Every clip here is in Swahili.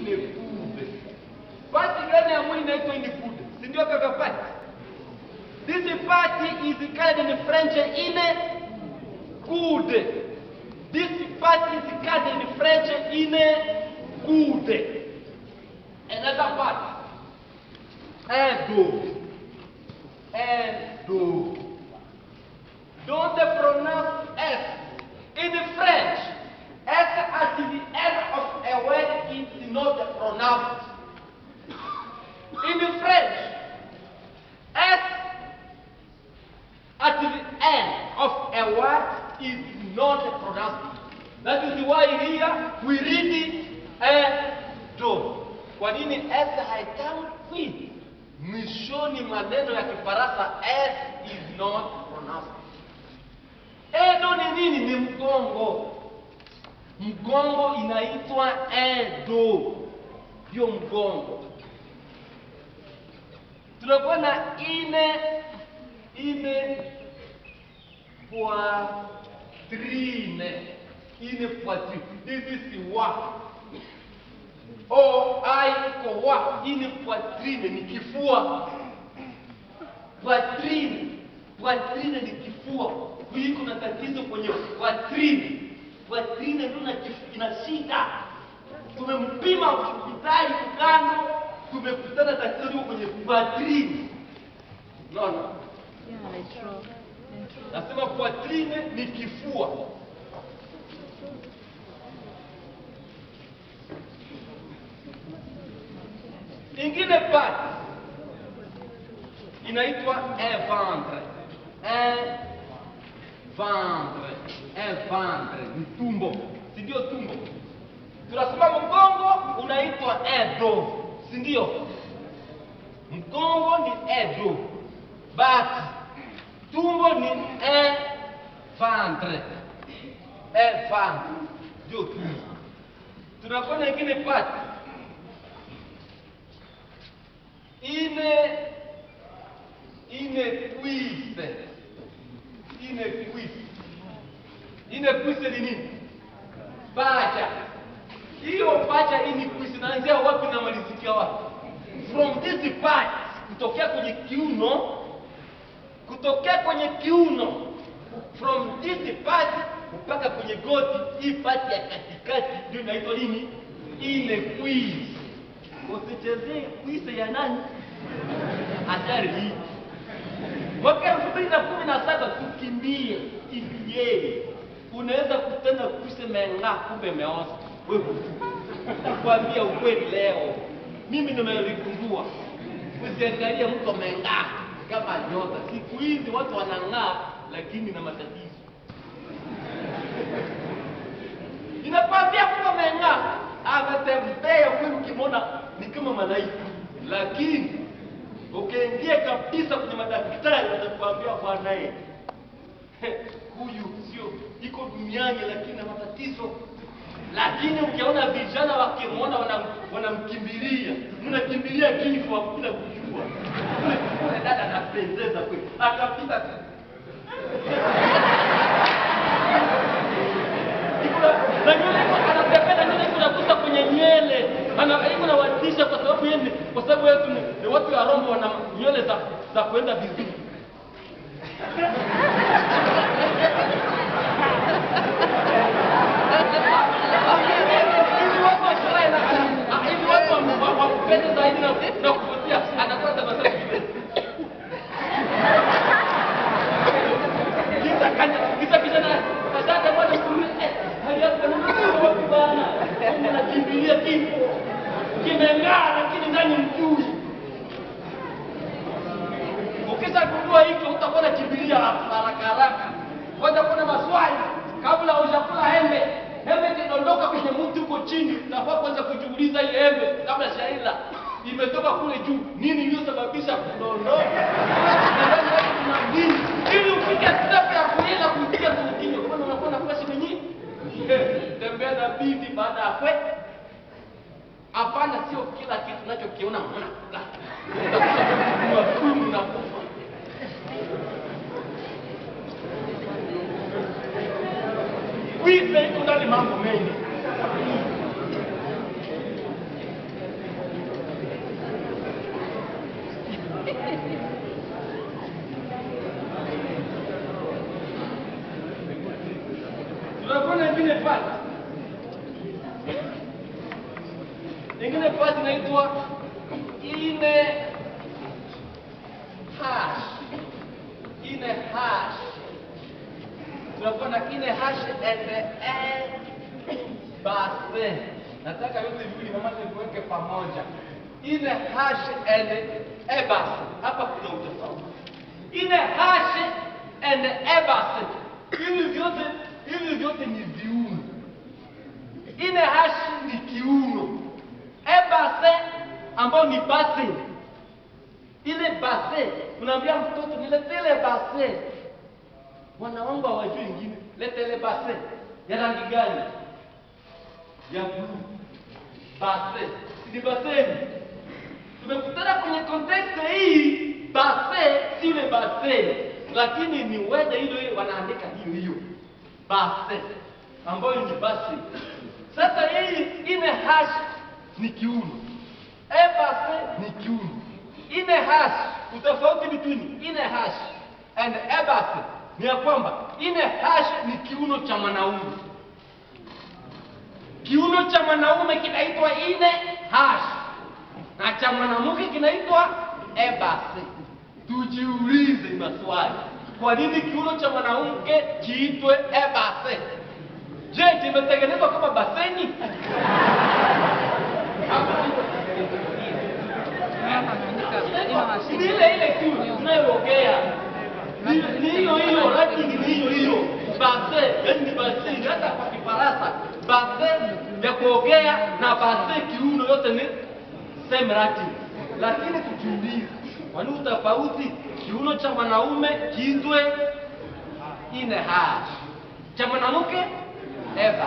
inekude. Pati gani ya mwili inaitwa inekude? Si ndio kaka pati? This party is called in French ine kude. This party is called in French ine kude. Another part. Edo. Edo. Don't pronounce S. In French, S at the end of a word is not pronounced. In French, S at the end of a word is not pronounced. That is why here we read it edo. Kwa nini S haitamkwi? Mwishoni mwa neno ya Kifaransa S is not pronounced. Edo ni nini? Ni mgongo. Mgongo inaitwa edo, ndio mgongo. Tunakuwa na ine ine poitrine, ine poitrine. Hizi si wa o ai iko wa, ine poitrine ni kifua. Poitrine, poitrine ni kifua. Hii kuna tatizo kwenye poitrine. Poitrine ndio ina kif- ina shida. Tumempima hospitali kukando, tumekutana tatizo liko kwenye poitrine. Unaona? Yeah, like stroke. And stroke. Nasema poitrine ni kifua. Ingine part inaitwa un ventre. Un ventre. Un ventre ni tumbo, si ndio tumbo? Tunasema mgongo unaitwa edo, si ndio? Mgongo ni edo, but tumbo ni un ventre. Un ventre ndio tumbo. Tunakuwa na ingine part ine ine cuisse ine cuisse ine cuisse ni nini? Pacha. Hiyo pacha ini cuisse inaanzia wapi na malizikia wapi? From this part kutokea kwenye kiuno kutokea kwenye kiuno from this part mpaka kwenye goti, hii part ya katikati ndio inaitwa nini? Ine cuisse. Usichezee kuise ya nani? Hatari hii. Mwaka elfu mbili na kumi na saba tukimbie, kimbie. Unaweza kutenda kuise meng'aa, kumbe imeoza. Wewe nakwambia ukweli leo, mimi nimeligundua. Usiangalie mtu ameng'aa kama nyota. Siku hizi watu wanang'aa, lakini na matatizo. Ninakwambia kuwa ameng'aa, ametembea huyu, ukimwona ni kama malaika, lakini ukiingia kabisa kwenye madaktari watakwambia bwanaye, huyu sio iko duniani, lakini na matatizo. Lakini ukiona vijana wakimwona wanam- wanamkimbilia, mnakimbilia kifo bila kujua. Ule dada anapendeza kweli, akapita tu na nywele iko anapepeta nywele iko nakuta kwenye nywele ana iko nawatisha kwa sababu yeye ni- kwa sababu yetu ni, ni watu ya Rombo wana nywele za za kwenda vizuri Hivi watu wa sherehe na- ah, hivi watu wa- wa- wakupende zaidi na na kuvutia anakuwa tabasamu vile. Kita kan kita bisa na kadang bwana kuri eh hali yako ni wapi bwana? Unakimbilia kifo. Kimeng'aa lakini ndani mjui. Ukisha kujua hivyo utakuwa unakimbilia haraka haraka. Kwanza kuna maswali kabla hujakula embe. Embe ikidondoka kwenye mti huko chini, unafaa kwanza kujiuliza ile embe kabla shaila imetoka kule juu, nini iliyosababisha kudondoka? Na ndani yake kuna nini? Ili ufike step ya kuila kuingia kwenye kinywa, kwa maana unakuwa nafasi kwenye tembea na bibi baada ya kwe. Hapana, sio kila kitu unachokiona unakula. Utakuwa unakufa. Wize iko ndani mambo mengi. ingine part inaitwa ine hash ine hash tunakuwa na ine hash and e base nataka yote viwili mama tuweke pamoja ine hash and e base hapa kuna utofauti ine hash and e base hivi vyote hivi vyote ni viuno ine hash ni kiuno e base ambayo ni base ile base unaambia mtoto nilete ile base wana wangu hawajui ingine lete ile base ya rangi gani ya bluu base si ni baseni tumekutana kwenye context hii base si ile base lakini ni wede hilo hilo wanaandika hiyo hiyo base ambayo ni base sasa hii ine hash ni kiuno e base ni kiuno ine hash utofauti between ine hash and e base ni ya kwamba ine hash ni kiuno cha mwanaume kiuno cha mwanaume kinaitwa ine hash na cha mwanamke kinaitwa ebase. Tujiulize maswali, kwa nini kiuno cha mwanamke kiitwe ebase? Je, kimetengenezwa kama baseni? Ni ile ile tu tunayoongea, Ni- ni hiyo hiyo, lakini ni hiyo hiyo base, yani ni baseni. Hata kwa Kifaransa base ya kuogea na base kiuno yote ni same Latin, lakini tukiuliza kwani utofauti kiuno cha mwanaume kiitwe ine hash, cha mwanamke eba,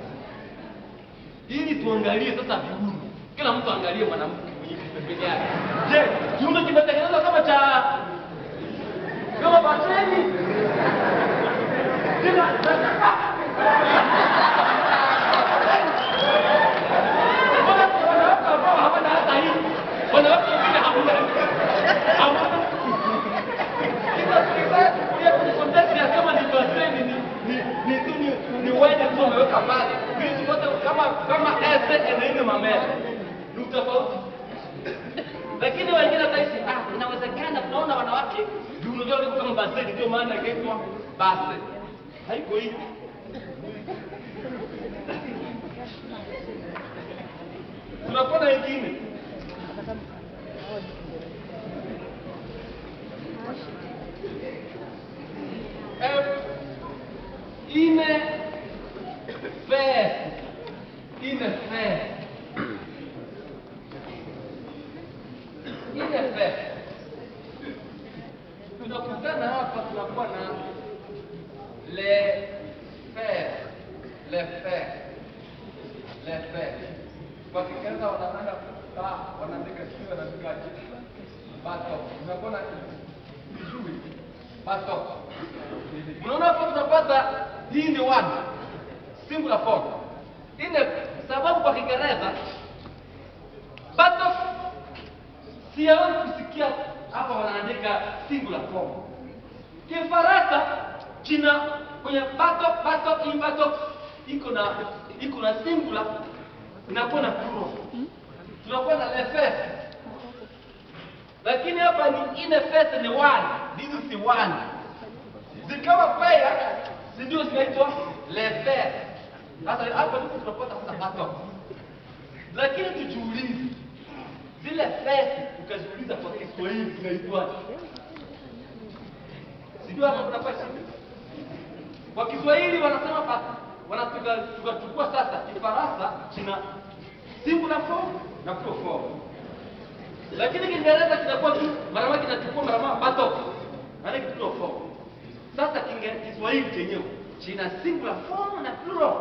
ili tuangalie sasa viuno. Kila mtu angalie mwanamke mwenye pembeni yake. Je, kiuno kimetengenezwa kama cha kama baseni? Kila Mbona wanawake ambao hawana hata hii? Wanawake wengine hamna. Hamna. Sasa tukitaka kufikiria kwenye context ya kama ni baseni ni ni ni tu ni ni wende tu wameweka pale. Hizi zote kama kama ese na ile mamele. Ni tofauti. Lakini wengine wataishi ah, inawezekana tunaona wanawake viuno vyao viko kama baseni ndio maana ikaitwa base. Haiko hivi. Tunakuwa na wengine F ine fes ine fes ine fes tunakutana hapa tunakuwa na le fes le fes le fes kwa Kiingereza wanataka ba wanaandika sio wanaandikaje bato unakuwa na vizuri bato Unaona hapo tunapata hii ni one singular form. Ile sababu kwa Kiingereza buttock sijawahi kusikia hapa wanaandika singular form. Kifaransa kina kwenye buttock buttock hii buttock iko na iko na singular inakuwa na plural. Tunakuwa na le fes. Lakini hapa ni ine fes ni one. This is one zikawa kwaya si ndio zinaitwa lefer. Sasa hapa ndipo tunapata sasa pato, lakini tujiulize zile fesi, ukaziuliza kwa Kiswahili zinaitwaje? Si ndio hapa tunapata shida. Kwa Kiswahili wanasema pa wanatuka tukachukua sasa Kifaransa kina singular form na plural form, lakini Kiingereza kinakuwa tu mara moja kinachukua mara moja pato, maana ni plural form. Sasa Kinge- Kiswahili chenyewe kina singular form na plural.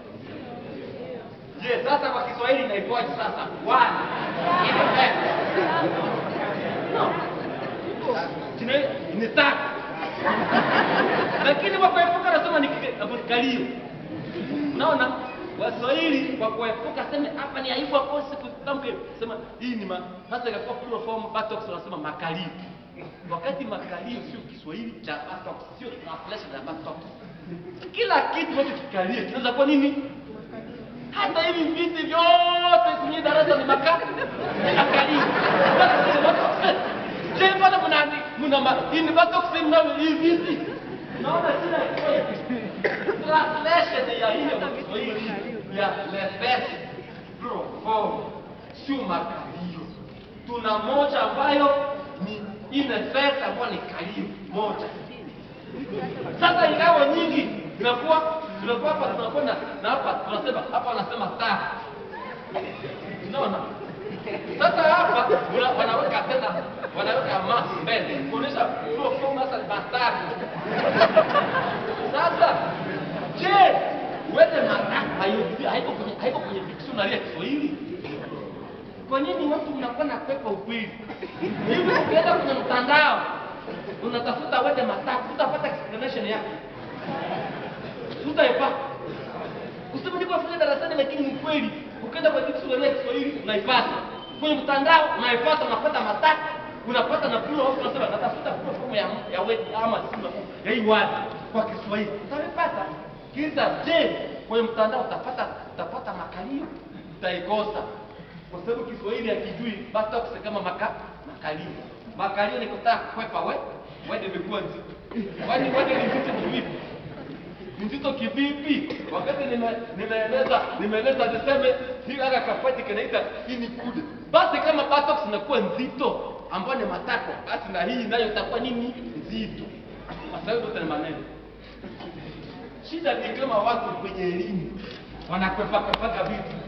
Je, sasa kwa Kiswahili inaitwaje sasa? One. Ile tatu. No. Kina ni tatu. Lakini kwa kuepuka nasema ni kalio. Unaona? Waswahili kwa kuepuka sema hapa ni aibu akose kutamke sema hii ni ma, hasa ikakuwa plural form buttocks wanasema makalio wakati makalio sio Kiswahili cha buttocks, sio translation ya buttocks. Kila kitu ambacho kikalia kinaweza kuwa nini? Hata hivi viti vyote kwenye darasa ni ina ma ini bado kusema hivi. Naona sina translation ya hiyo Kiswahili ya lefes profonde sio makalio. Tuna moja ambayo ni inefes ambayo ni kalio moja. Sasa ingawa nyingi zinakuwa tunakuwa hapa tunakuwa na na hapa tunasema hapa wanasema tatu. Unaona? Sasa hapa una- wanaweka tena wanaweka ma mbele kuonyesha flow flow sasa ni matatu. Sasa je, wewe matatu hayo haiko kwenye haiko kwenye dictionary ya Kiswahili? Kwa nini watu mnakuwa na pepa ukweli? Hivi ukienda kwenye mtandao unatafuta wede matatu, utapata explanation yake. Utaipata. Kusema niko nafanya darasani lakini ni kweli. Ukienda kwa dictionary ya Kiswahili unaipata. Kwenye mtandao unaipata unapata matatu, unapata na plural au unasema natafuta plural form ya ya word ama singular form ya hii word kwa Kiswahili. Utaipata. Kisa je, kwenye mtandao utapata utapata makalio? Utaikosa. Kwa sababu Kiswahili hakijui basi kusema kama maka makalio. Makalio ni kutaka kukwepa we. Wewe imekuwa nzito. Kwani wewe ni nzito kivipi? nzito kivipi? Wakati nime- nimeeleza nimeeleza niseme hii aga kafati kinaita hii ni kude. Basi kama buttocks inakuwa nzito ambayo ni matako, basi na hii nayo itakuwa nini? Nzito. Sasa hiyo zote ni maneno. Shida ni kama watu kwenye elimu wanakwepa kwepaga vitu